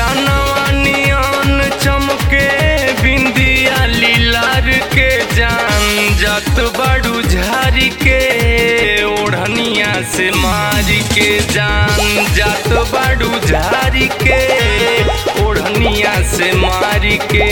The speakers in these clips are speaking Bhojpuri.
चानवा नियन चमके बिंदिया लीलार के जान जात बाड़ू झारी के ओढ़निया से मारी के जान जात बाड़ू झारी के ओढ़निया से मारी के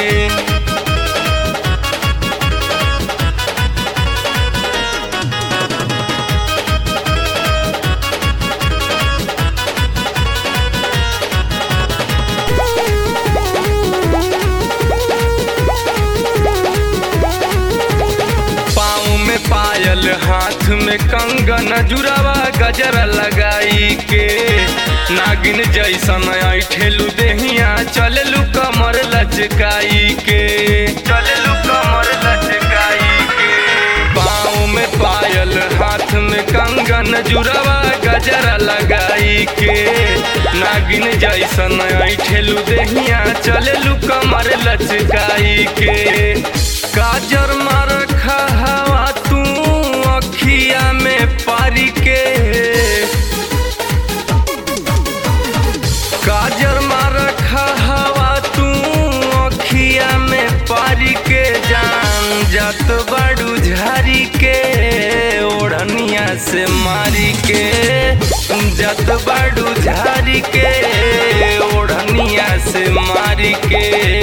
पाँव में पायल हाथ में कंगन जुरावा गजरा लगाई के नागिन जैसन ऐठेलू देहिया चललू कमर लचकाई के चललू कमर लचकाई के पाँव में पायल हाथ में कंगन जुरावा गजरा लगाई के नागिन जैसन ऐठेलू देहिया चललू कमर लचकाई के काजर मार हवा तू अखिया में पारी के काजर मार हवा तू अखिया में पारी के जान जात बाड़ू झारी के ओढ़निया से मारी के जात बाड़ू झारी के ओढ़निया से मारी के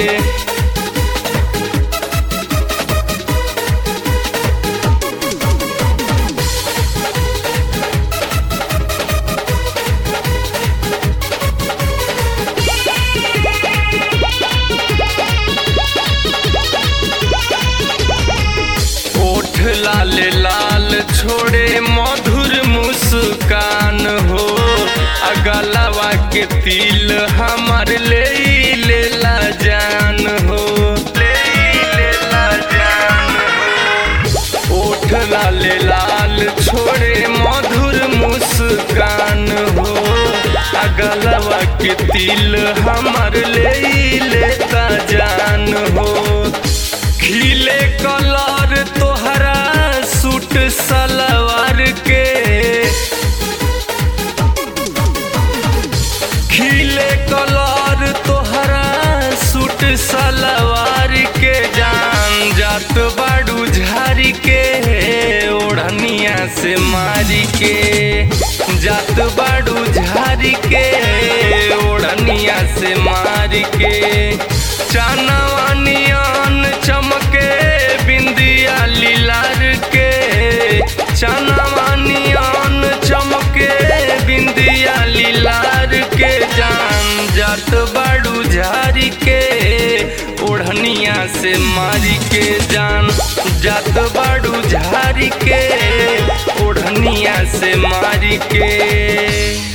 ओठ लाल लाल छोड़े मधुर मुस्कान हो अगलवा के तिल हमार ले लेला जान हो ले लेला जान हो ओठ लाल लाल छोड़े मधुर मुस्कान हो अगलवा के तिल हमार ले लेता जान हो खिले कलर तोहरा सूट सलवार के खिले कलर तोहरा सूट सलवार के जान जात बाड़ू झारी के ओढ़निया से मारी के जात बाड़ू झारी के ओढ़निया से मारी के चानवा नियन चमके बिंदिया लीलार के चानवा नियन चमके बिंदिया लीलार के जान जात बाड़ू झारी के ओढ़निया से मारी के जान जात बाड़ू झारी के ओढ़निया से मारी के